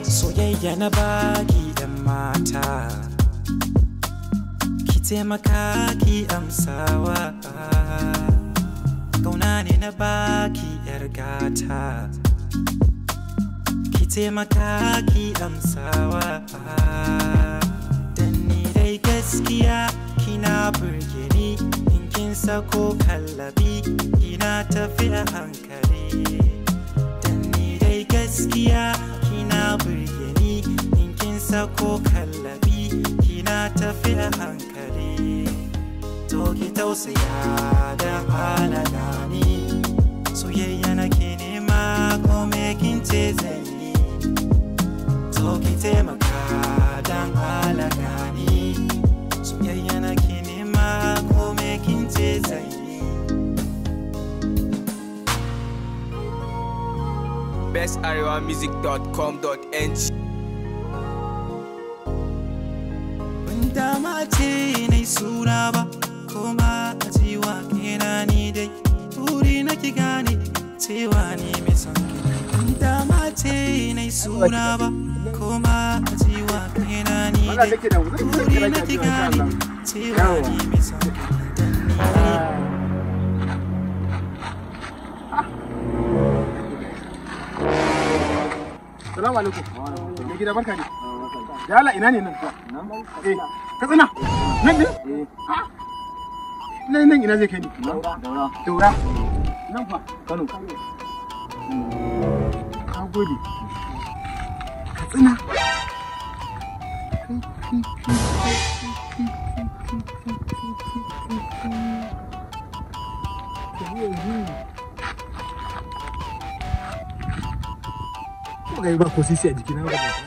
soyayya na baki yan mata ki taimaka ki amsawa kauna ne na baki yar gata ki taimaka ki amsawa dan ni dai gaskiya kina burge ni in kin sako kallabi kina tafi a hankali dan ni dai gaskiya kina burge ni in kin sako kallabi kina tafi a hankali to ki tausaya da halala ni soyayya nake nema ko me kin ce zan yi to ki taimaka dan halala ni soyayya nake nema ko me kin ce zan yi bestarewamusic.com.ng Ban dama ce na suna ba, kuma a cewa kena ni dai. Buri na ki gane cewa ni mai son ki. Ban dama ce na suna ba, kuma a cewa kena ni dai. Buri na ki gane cewa ni mai son ki. Dan ni dai Salamu alaikum. Mai gida barka ne. Ya Allah ina ne nan? Eh, Katsina. Nan ne? Ah. Nan nan ina zai kai ni? Daura. Nan fa Kano. Ka gode. Katsina. Ko ga ba ko sisi a jikina ba.